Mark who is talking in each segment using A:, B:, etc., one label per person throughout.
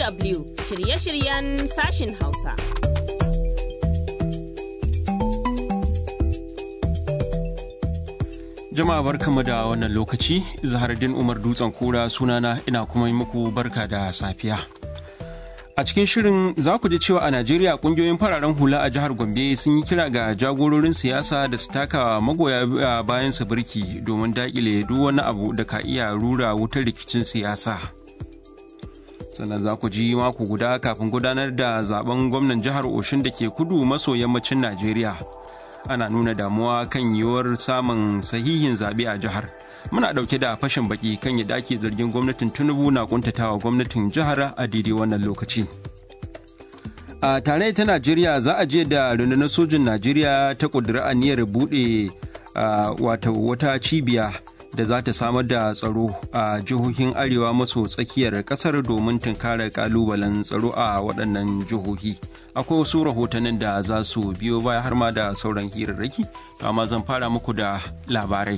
A: DW shirye-shiryen sashin Hausa.
B: Jama'a barkamu da wannan lokaci, Zahardin Umar Dutsen Kura sunana ina kuma yi muku barka da safiya. A cikin shirin za ku ji cewa a Najeriya kungiyoyin fararen hula a jihar Gombe sun yi kira ga jagororin siyasa da su taka magoya bayan su birki domin dakile duk wani abu da ka iya rura wutar rikicin siyasa. Sannan za ku ji mako guda kafin gudanar da zaben gwamnan jihar Oshin da ke kudu maso yammacin Najeriya. Ana nuna damuwa kan yiwuwar samun sahihin zaɓe a jihar. muna ɗauke da fashin baki kan yadda ake zargin gwamnatin tinubu na kuntatawa gwamnatin jihar a daidai wannan lokaci a tare ta najeriya za a je da rundunar sojin najeriya ta ƙudiri aniyar buɗe wata wata cibiya da za ta samar da tsaro a jihohin arewa maso tsakiyar ƙasar domin tunkarar ƙalubalen tsaro a waɗannan jihohi akwai wasu rahotannin da za su biyo baya har ma da sauran hirarraki to amma zan fara muku da labarai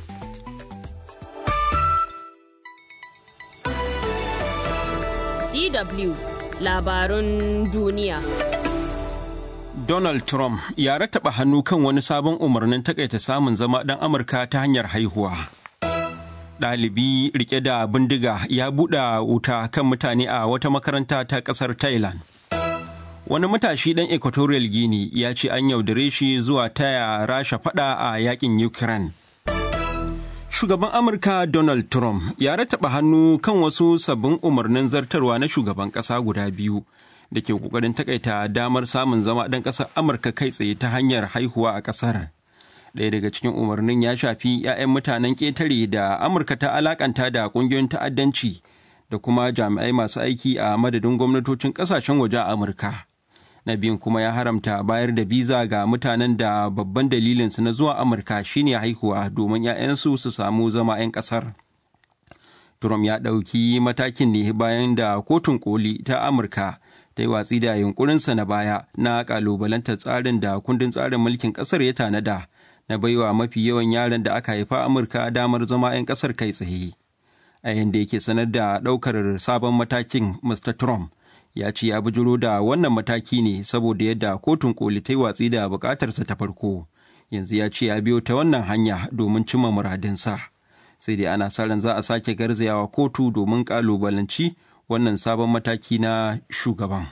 A: DW labarun duniya.
B: Donald Trump ya rattaba hannu kan wani sabon umarnin takaita samun zama ɗan Amurka ta hanyar haihuwa. Ɗalibi rike da bindiga ya buɗe wuta kan mutane a wata makaranta ta ƙasar Thailand. Wani matashi ɗan Equatorial Guinea ya ce an yaudare shi zuwa taya rasha faɗa a yakin Ukraine. shugaban amurka donald trump ya rataba hannu kan wasu sabbin umarnin zartarwa na shugaban kasa guda biyu da ke kokarin takaita damar samun zama ɗan ƙasar amurka kai tsaye ta hanyar haihuwa a ƙasar ɗaya daga cikin umarnin ya shafi 'ya'yan mutanen ƙetare da amurka ta alakanta da ƙungiyoyin ta'addanci da kuma jami'ai masu aiki a madadin gwamnatocin ƙasashen waje a amurka na biyun kuma ya haramta bayar da biza ga mutanen da babban dalilinsu na zuwa amurka shine haihuwa domin 'ya'yansu su samu zama 'yan ƙasar trump ya ɗauki matakin ne bayan da kotun koli ta amurka ta yi watsi da yunkurinsa na baya na ƙalubalantar tsarin da kundin tsarin mulkin ƙasar ya tanada na baiwa mafi yawan yaran da aka haifa amurka damar zama 'yan ƙasar kai tsaye a yanda yake sanar da ɗaukar sabon matakin mr trump ya ce ya bujiro da wannan mataki ne saboda yadda kotun koli ta yi watsi da bukatarsa ta farko yanzu ya ce ya biyo ta wannan hanya domin cimma muradinsa sai dai ana sa ran za a sake garzayawa kotu domin kalubalanci wannan sabon mataki na shugaban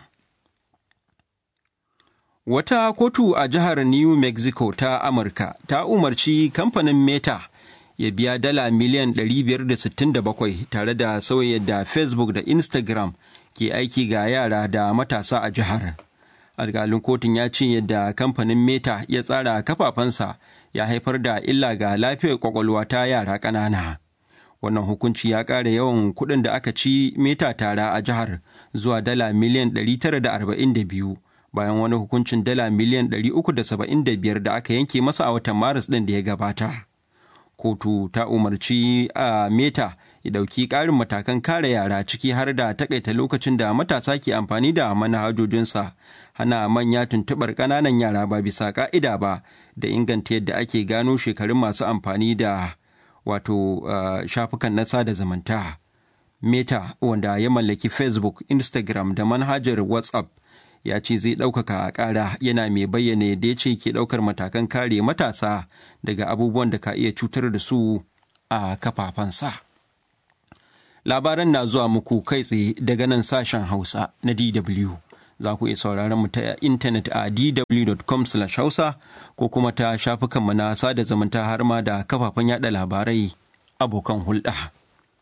B: wata kotu a jihar new mexico ta amurka ta umarci kamfanin meta ya biya dala miliyan 567 tare da sauya da facebook da instagram ke aiki ga yara da matasa a jihar. alkalin kotun ya ce yadda kamfanin meta ya tsara kafafensa ya haifar da illa ga lafiyar kwakwalwa ta yara ƙanana. wannan hukunci ya ƙara yawan kuɗin da aka ci meta tara a jihar zuwa dala miliyan 942 bayan wani hukuncin dala miliyan 375 da aka yanke masa a watan maris ɗin da ya gabata. kotu ta umarci a meta ya ɗauki ƙarin matakan kare yara ciki har da takaita lokacin da matasa ke amfani da manhajojinsa hana manya tuntuɓar ƙananan yara ba bisa ƙa'ida ba da inganta yadda ake gano shekarun masu amfani da wato uh, shafukan na sada zumunta meta wanda ya mallaki facebook instagram da manhajar whatsapp ya ce zai ɗaukaka ƙara yana mai bayyana yadda ya ce ke ɗaukar matakan kare matasa daga abubuwan da ka iya cutar da su a kafafensa. Labaran na zuwa muku kai tsaye daga nan sashen Hausa na DW. Za ku iya sauraron mu ta intanet a dw.com hausa ko kuma ta shafukanmu na sada zumunta har ma da kafafen yada labarai abokan hulɗa.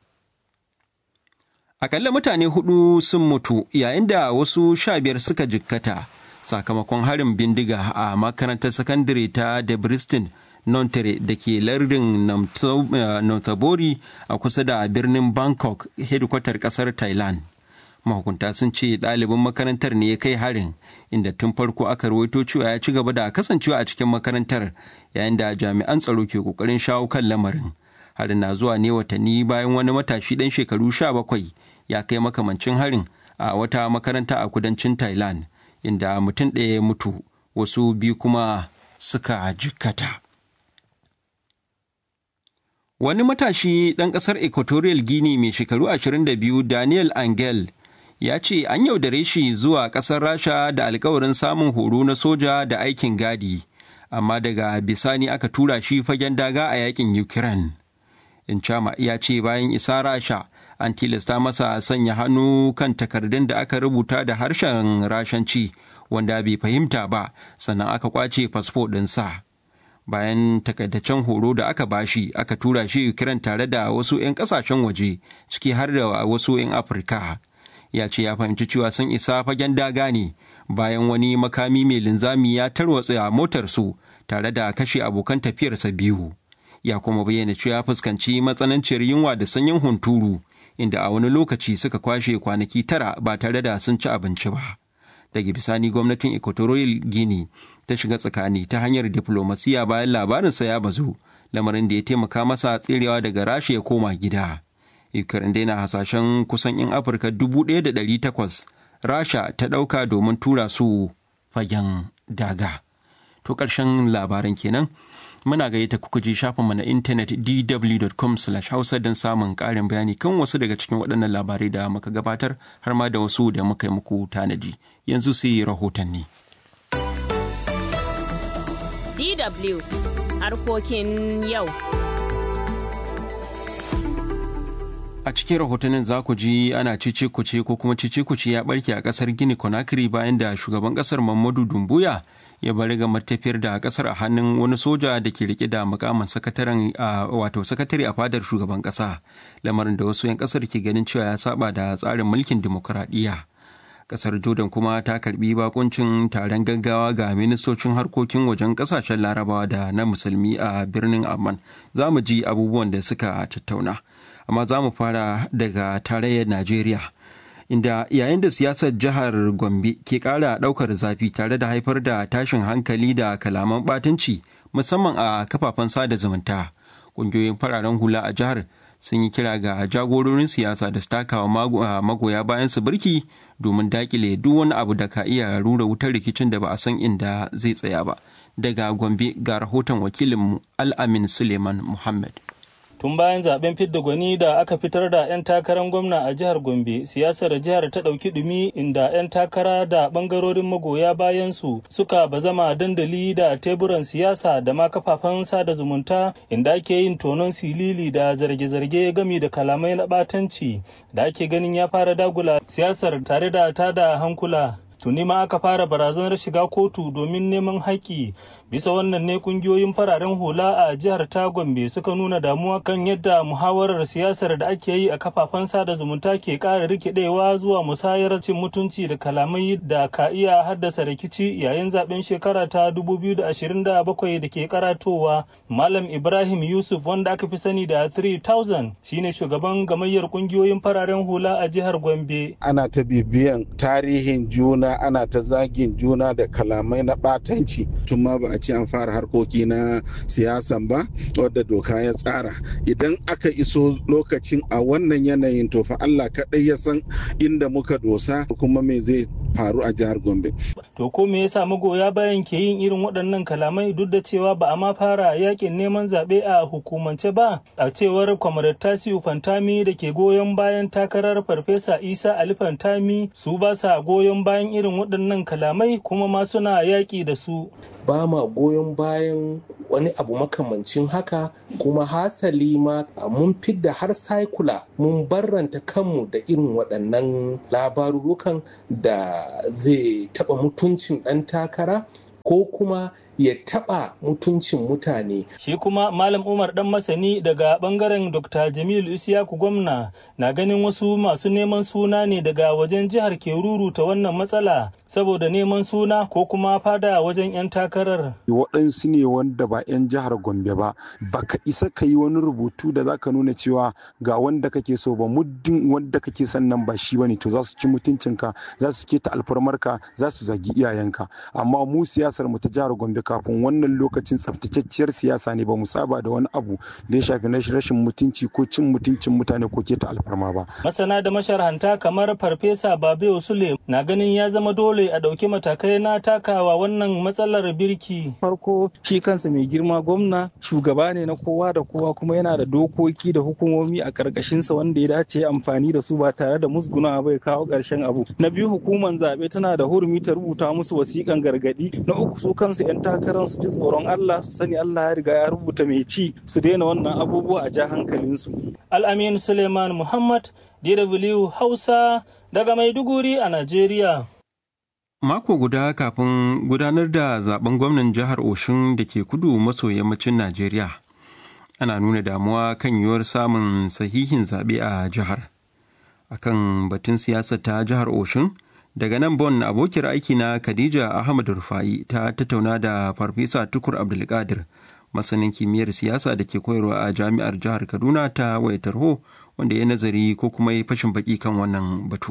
B: Akalla mutane hudu sun mutu yayin da wasu sha biyar suka jikkata sakamakon harin bindiga a makarantar sakandare ta Debriston Nontere da ke lardin Nonthaburi a kusa da birnin Bangkok, hedikwatar kasar Thailand. Mahukunta sun ce ɗalibin makarantar ne ya kai harin, inda tun farko aka rawaito cewa ya ci gaba da kasancewa a cikin makarantar yayin da jami'an tsaro ke ƙoƙarin shawo kan lamarin. Harin na zuwa ne watanni bayan wani matashi ɗan shekaru sha bakwai ya kai makamancin harin a wata makaranta a kudancin Thailand, inda mutum ɗaya ya mutu, wasu biyu kuma suka jikkata. Wani matashi ɗan ƙasar Equatorial Guinea mai shekaru 22 Daniel Angel ya ce an yaudare shi zuwa ƙasar rasha da alkawarin samun horo na soja da aikin gadi amma daga bisani aka tura shi fagen daga a yakin ukraine Inchama ya ce bayan isa rasha an tilasta masa sanya hannu kan takardun da aka rubuta da harshen rashanci wanda bai fahimta ba sannan aka kwace fasfo ɗinsa. bayan takaitaccen horo da aka bashi aka tura shi Ukraine tare da wasu 'yan kasashen waje ciki har da wasu 'yan Afirka. Ya ce ya fahimci cewa sun isa fagen daga ne bayan wani makami mai linzami ya tarwatsa motarsu tare da kashe abokan tafiyarsa biyu. Ya kuma bayyana cewa ya fuskanci matsananciyar yunwa da sanyin hunturu inda a wani lokaci suka kwashe kwanaki tara ba tare da sun ci abinci ba. Daga bisani gwamnatin Equatorial Guinea ta shiga tsakani ta hanyar diflomasiya bayan labarinsa ya bazu lamarin da ya taimaka masa tserewa daga rasha ya koma gida ukraine dai na hasashen kusan 'yan afirka 1,800 rasha ta ɗauka domin tura su fagen daga to ƙarshen labaran kenan muna gayyata kuka je shafinmu na intanet dw.com hausa don samun ƙarin bayani kan wasu daga cikin waɗannan labarai da muka gabatar har ma da wasu da muka yi muku tanadi yanzu sai rahotanni.
A: DW harkokin yau.
B: A cikin rahotannin za ku ji ana cice kuce ko kuma cice kuce ya barke a kasar Gini Conakry bayan da shugaban kasar Mamadu Dumbuya ya bari ga tafiyar da kasar a hannun wani soja da ke rike da mukamin sakataren wato sakatare a fadar shugaban kasa lamarin da wasu 'yan kasar ke ganin cewa ya saba da tsarin mulkin dimokuraɗiyya. kasar jordan kuma ta karbi bakuncin taron gaggawa ga ministocin harkokin wajen kasashen larabawa da na musulmi a birnin amman za mu ji abubuwan da suka tattauna amma za mu fara daga tarayyar najeriya inda yayin da siyasar jihar gombe ke kara daukar zafi tare da haifar da tashin hankali da kalaman batunci musamman a kafafen sada zumunta ƙungiyoyin fararen hula a jihar sun yi kira ga jagororin siyasa da su takawa magoya bayan su birki domin dakile duk wani abu da ka iya rura wutar rikicin da ba a san inda zai tsaya ba daga gombe ga rahoton wakilinmu al'amin suleiman muhammad
C: tun bayan zaben fidda gwani da aka fitar da 'yan takarar gwamna a jihar gombe siyasar jihar ta ɗauki ɗumi inda 'yan takara da ɓangarorin magoya bayan su suka bazama dandali da teburan siyasa da ma kafafen sada zumunta inda ake yin tonon silili da zarge-zarge gami da kalamai na ɓatanci da ake ganin ya fara dagula siyasar tare da tada hankula tuni ma aka fara barazanar shiga kotu domin neman haƙƙi bisa wannan ne kungiyoyin fararen hula a jihar ta gombe suka nuna damuwa kan yadda muhawarar siyasar da ake yi a kafafen sada zumunta ke ƙara rikidewa zuwa musayar cin mutunci da kalamai da ka iya haddasa rikici yayin zaben shekara ta 2027 da ke karatowa malam ibrahim yusuf wanda aka fi sani da 3000 shine shugaban gamayyar kungiyoyin fararen hula a jihar gombe
D: ana ta bibiyan tarihin juna ana ta zagin juna da kalamai na batanci tun ma ba a ce an fara harkoki na siyasan ba wadda doka ya tsara idan aka iso lokacin a wannan yanayin to fa Allah kaɗai ya san inda muka dosa kuma me zai faru a jihar Gombe.
C: To ko me yasa magoya bayan ke yin irin waɗannan kalamai duk da cewa ba a ma fara yakin neman zaɓe a hukumance ba a cewar kwamarar Tasiu Fantami da ke goyon bayan takarar Farfesa Isa Ali Fantami su ba sa goyon bayan irin waɗannan kalamai kuma ma suna yaƙi da su.
E: Ba ma goyon bayan wani abu makamancin haka kuma hasali ma mun fidda har saikula mun barranta kanmu da irin waɗannan labarurukan da zai taɓa mutuncin ɗan takara ko kuma ya taɓa mutuncin mutane.
C: Shi kuma Malam Umar ɗan masani daga ɓangaren Dr. Jamilu Isiyaku gwamna na ganin wasu masu neman suna ne daga wajen jihar ke ruruta wannan matsala saboda neman suna ko kuma fada wajen 'yan takarar.
F: Waɗansu ne wanda ba 'yan jihar Gombe ba, baka isa ka yi wani rubutu da zaka nuna cewa ga wanda kake so ba muddin wanda kake son nan ba shi bane to za su ci mutuncinka za su keta alfarmarka za su zagi iyayenka amma mu siyasar mu ta jihar Gombe kafin wannan lokacin tsaftatacciyar siyasa ne ba mu saba da wani abu da ya shafi na rashin mutunci ko cin mutuncin mutane ko keta alfarma ba.
C: Masana da masharhanta kamar Farfesa Babe Sule na ganin ya zama dole a ɗauki matakai na takawa wannan matsalar birki.
G: Farko shi kansa mai girma gwamna shugaba ne na kowa da kowa kuma yana da dokoki da hukumomi a ƙarƙashinsa wanda ya dace amfani da su ba tare da musguna bai kawo ƙarshen abu. Na biyu hukumar zaɓe tana da hurumi ta rubuta musu wasiƙan gargaɗi. Na uku su kansu 'yan takarar su ji tsoron Allah su sani Allah ya riga ya rubuta mai ci su daina wannan abubuwa a ja hankalinsu.
C: Al'amin Suleiman Muhammad, DW Hausa daga Maiduguri a Najeriya.
B: Mako guda kafin gudanar da zaben gwamnan jihar Oshun da ke kudu maso yammacin Najeriya, ana nuna damuwa kan yiwuwar samun sahihin zaɓe a jihar. Akan batun siyasar ta jihar Oshun, daga nan Bon abokiyar aiki na Khadija Ahmad Rufai ta tattauna da Farfesa Tukur Abdulkadir, masanin kimiyyar siyasa da ke koyarwa a jami'ar jihar Kaduna ta wayar tarho wanda ya nazari ko kuma ya fashin baki kan wannan batu.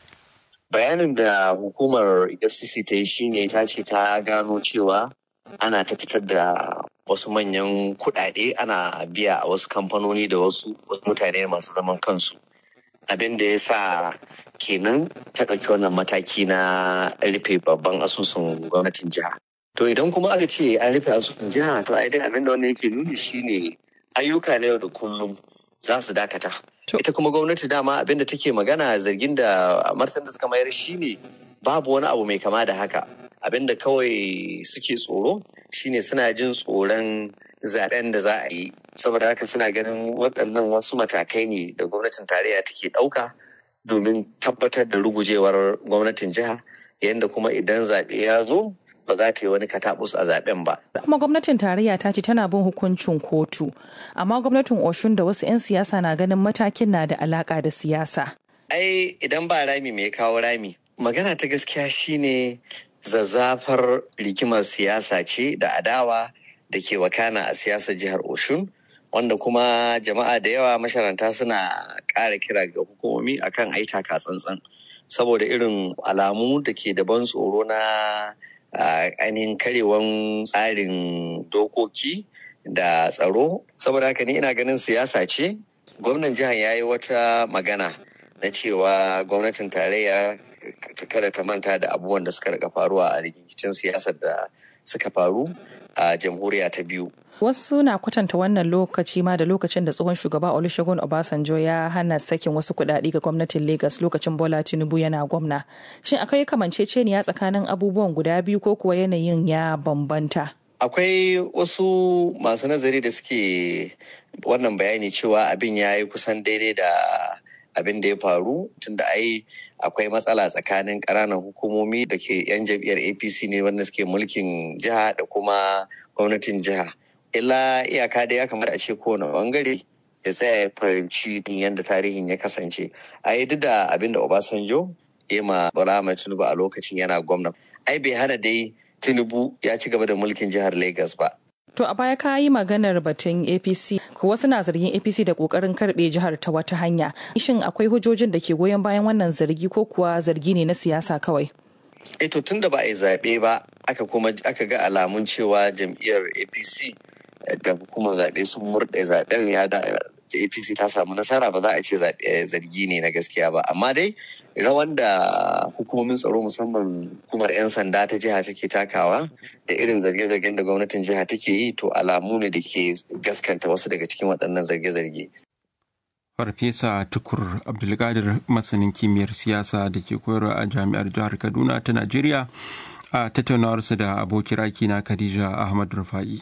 H: bayanin da hukumar fcc ta yi shine ta ce ta gano cewa ana ta fitar da wasu manyan kuɗaɗe ana biya a wasu kamfanoni da wasu mutane masu zaman kansu abin da ya sa kenan ta ɗauki wannan mataki na rufe babban asusun gwamnatin jiha to idan kuma aka ce an rufe asusun jiha to ai dai abin da wannan yake nuni shine ayyuka na yau da kullum za su dakata ita kuma gwamnati dama abin da take magana zargin da martan da suka mayar shine babu wani abu mai kama da haka abin da kawai suke tsoro shine suna jin tsoron zaben da za a yi saboda haka suna ganin waɗannan wasu matakai ne da gwamnatin tarayya take ɗauka domin tabbatar da rugujewar gwamnatin jiha yadda kuma idan zaɓe ya zo ba za ta yi wani katabus a zaben ba.
I: Kuma gwamnatin tarayya ta ce tana bin hukuncin kotu, amma gwamnatin Oshun da wasu 'yan siyasa na ganin matakin na da alaka da siyasa.
H: Ai idan ba rami mai kawo rami, magana ta gaskiya shine zazzafar rigimar siyasa ce da adawa da ke wakana a siyasar jihar Oshun. Wanda kuma jama'a da yawa masharanta suna ƙara kira ga hukumomi akan aitaka tsantsan saboda irin alamu da ke da ban tsoro na Uh, ainihin karewan tsarin dokoki da tsaro saboda haka ni ina ganin siyasa ce gwamnan jihar ya yi wata magana na cewa gwamnatin tarayya kada ta manta da abubuwan da suka rika faruwa a rikicin siyasar da suka faru a jamhuriya ta biyu
I: Wasu na kwatanta wannan lokaci ma da lokacin da tsohon shugaba Olusegun Obasanjo ya hana sakin wasu kuɗaɗe ga gwamnatin Lagos lokacin Bola Tinubu yana gwamna. Shin akwai kamanceceniya tsakanin abubuwan guda biyu ko kuwa yanayin ya bambanta?
H: Akwai wasu masu nazari da suke wannan bayani cewa abin ya yi kusan daidai da abin da ya faru tunda ai akwai matsala tsakanin ƙananan hukumomi da ke 'yan jam'iyyar apc ne wanda suke mulkin jiha da kuma gwamnatin jiha illa iyaka da ya kamata a ce kowane bangare ya tsaya ya fahimci yadda tarihin ya kasance a yi duk da abin da obasanjo ya ma bala tinubu a lokacin yana gwamna ai bai hana dai tinubu ya ci gaba da mulkin jihar lagos ba
I: To a baya ka yi maganar batun APC, ko wasu na zargin APC da kokarin karbe jihar ta wata hanya. Shin akwai hujjojin da ke goyon bayan wannan zargi ko kuwa zargi ne na siyasa kawai?
H: E to tun da ba a yi zaɓe ba, aka kuma aka ga alamun cewa jam'iyyar APC da hukumar zaɓe sun murɗe zaɓen ya da APC ta samu nasara ba za a ce zargi ne na gaskiya ba. Amma dai rawan da hukumomin tsaro musamman hukumar 'yan sanda ta jiha take takawa da irin zarge-zargen da gwamnatin jiha take yi to alamu ne da ke gaskanta wasu daga cikin waɗannan zarge-zarge.
B: Farfesa Tukur Abdulkadir masanin kimiyyar siyasa da ke koyarwa a jami'ar jihar Kaduna ta Najeriya a tattaunawarsa da abokin na Khadija Ahmad Rufa'i.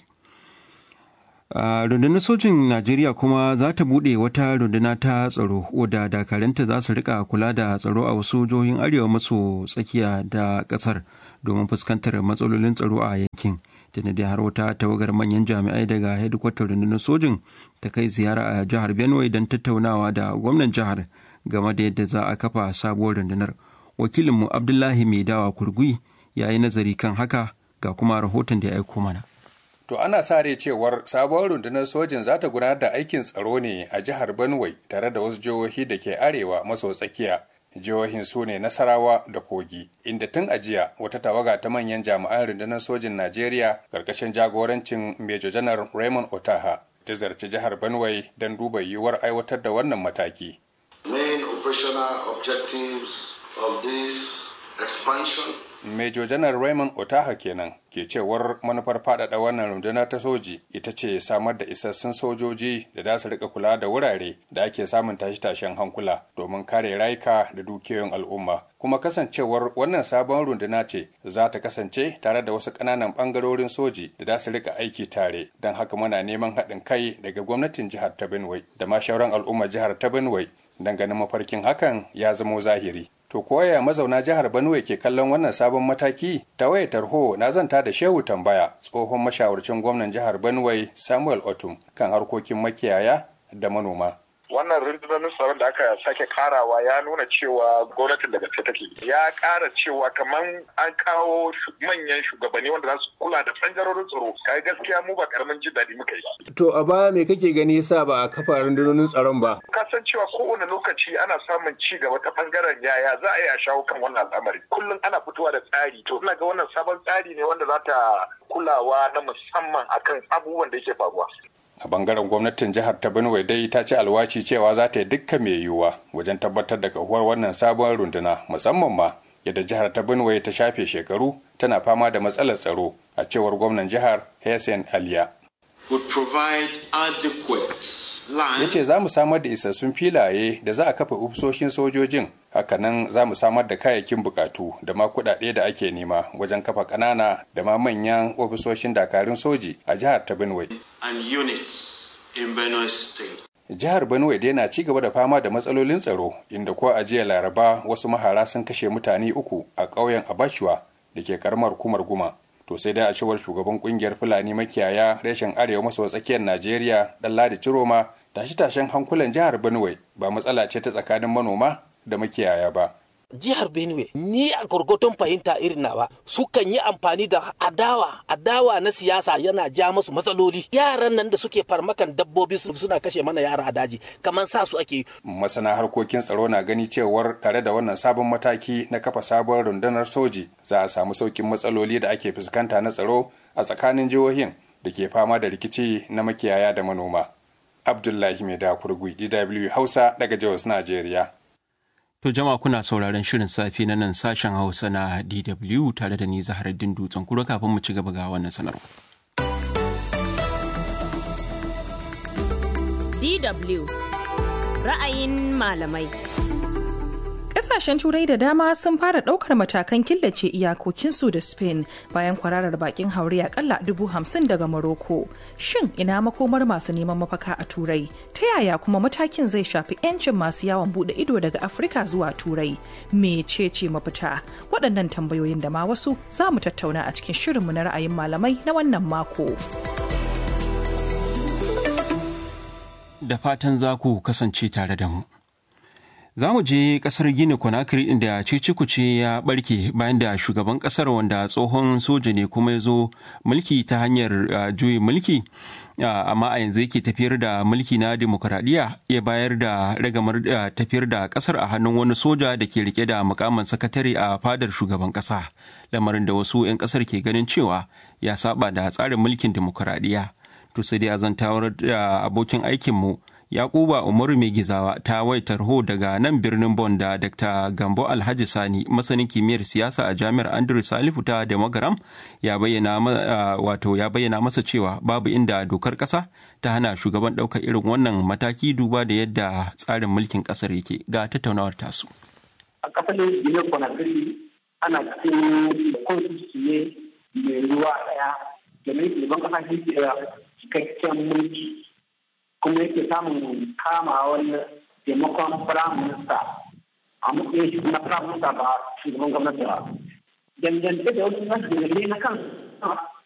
B: Uh, rundunar sojin najeriya kuma za ta buɗe wata runduna ta tsaro wadda dakaranta za su rika kula da tsaro a wasu jihohin arewa maso tsakiya da ƙasar domin fuskantar matsalolin tsaro a yankin da har wata tawagar manyan jami'ai daga hedikwatar rundunar sojin ta kai ziyara a jihar benue don tattaunawa da gwamnan jihar game da yadda za a kafa sabuwar rundunar wakilinmu abdullahi mai dawa kurgui ya yi nazari kan haka ga kuma rahoton da ya aiko mana
J: To ana sa rai cewar sabuwar rundunar sojin za ta gudanar da aikin tsaro ne a jihar Benue tare da wasu jihohi da ke arewa maso tsakiya jihohin su ne nasarawa da kogi inda tun ajiya wata tawaga ta manyan jami'an rundunar sojin najeriya karkashin jagorancin major janar raymond otaha ta zarci jihar benue don duba yiwuwar aiwatar da wannan mataki
K: main operational objectives of this expansion
J: Major Janar Raymond Otaha kenan ke cewar manufar faɗaɗa wannan runduna ta soji ita ce samar da isassun sojoji da za su rika kula da wurare da ake samun tashe-tashen hankula domin kare rayuka da dukiyoyin al'umma. Kuma kasancewar wannan sabon runduna ce za ta kasance tare da wasu ƙananan ɓangarorin soji da za su rika aiki tare don haka muna neman haɗin kai daga gwamnatin jihar ta Benue da ma shauran al'ummar jihar ta Benue ganin mafarkin hakan ya zamo zahiri. To koya mazauna jihar Benue ke kallon wannan sabon mataki? Ta waya tarho na zanta da Shehu Tambaya, tsohon mashawarcin gwamnan jihar Benue Samuel Otum kan harkokin makiyaya da manoma.
L: wannan rundunar tsaron da aka sake karawa ya nuna cewa gwamnatin da gaske take ya kara cewa kamar an kawo manyan shugabanni wanda za su kula da bangarorin tsaro kai gaskiya mu ba karamin jin daɗi muka yi
M: to a baya me kake gani yasa ba a kafa rundunonin tsaron ba
L: ka san cewa kowane lokaci ana samun ci gaba ta bangaren yaya za a yi a shawo kan wannan al'amari kullum ana fitowa da tsari to ina ga wannan sabon tsari ne wanda za ta kulawa na musamman akan abubuwan da yake faruwa
J: a bangaren gwamnatin jihar ta benue dai ta ci alwaci cewa za ta yi dukkan mai yiwuwa wajen tabbatar da kahuwar wannan sabon runduna musamman ma yadda jihar ta benue ta shafe shekaru tana fama da matsalar tsaro a cewar gwamnan jihar hessen aliya ya ce za mu samar da isassun filaye da za a kafa ofisoshin sojojin hakanan za mu samar da kayayyakin bukatu da ma kuɗaɗe da ake nema wajen kafa ƙanana da ma manyan ofisoshin dakarun soji a jihar ta benue jihar benue dai na ci gaba da fama da matsalolin tsaro inda ko a jiya laraba wasu mahara sun kashe mutane uku a ƙauyen abashuwa da ke karamar hukumar guma to sai dai a cewar shugaban kungiyar fulani makiyaya reshen arewa maso tsakiyar najeriya dan ladi ciroma tashe-tashen hankulan jihar benue ba matsala ce ta tsakanin manoma da makiyaya ba
N: jihar benue ni a gurgutun fahimta irin nawa sukan yi amfani da adawa adawa na siyasa yana ja masu matsaloli yaran nan da suke farmakan dabbobi suna kashe mana yara a daji kamar sa su ake
J: masana harkokin tsaro na gani cewar tare da wannan sabon mataki na kafa sabon rundunar soji za a samu saukin matsaloli da ake fuskanta na tsaro a tsakanin jihohin da ke fama da rikici na makiyaya da manoma abdullahi mai da kurgui dw hausa daga jos najeriya
B: To jama'a kuna sauraron shirin safe na nan sashen Hausa na DW tare da ni Zaharaddin Dutsen kura kafin mu ci gaba ga wannan sanarwa.
A: DW ra'ayin malamai.
I: Ƙasashen Turai da dama sun fara ɗaukar matakan killace iyakokinsu da Spain bayan kwararar bakin haure akalla dubu hamsin daga Morocco. Shin ina makomar masu neman mafaka a Turai? Ta yaya kuma matakin zai shafi 'yancin masu yawon buɗe ido daga Afirka zuwa Turai? Mecece mafita? Waɗannan tambayoyin da ma wasu za mu tattauna a cikin shirinmu na ra'ayin malamai na wannan mako.
B: Da fatan za ku kasance tare da mu. Za mu je kasar Gini Conakry inda cece ya barke bayan da shugaban kasar wanda tsohon soja ne kuma ya zo mulki ta hanyar juyin mulki amma a yanzu yake tafiyar da mulki na demokuraɗiyya ya bayar da ragamar tafiyar da kasar a hannun wani soja da ke rike da mukamin sakatare a fadar shugaban kasa lamarin da wasu 'yan kasar ke ganin cewa ya saba da tsarin mulkin demokuraɗiyya to sai dai a zantawar da abokin aikinmu Yakuba Umaru Mai Gizawa ta waitar ho daga nan birnin Bon da Dr. Gambo Alhaji Sani masanin kimiyyar siyasa a Jami'ar Andrew Salifu ta Demagaram ya bayyana wato ya bayyana masa cewa babu inda dokar ƙasa ta hana shugaban ɗaukar irin wannan mataki duba da yadda tsarin mulkin ƙasar yake ga tattaunawar tasu.
O: A ƙasar Guinea Conakry ana cikin constitution ne mai ruwa ɗaya da mai shugaban ƙasa shi ke cikakken mulki kuma yake samun kamawar taimakon firayim minista a matsayin shi na firayim minista ba shugaban gwamnati ba. Dangance da wasu nasu dalilai na kan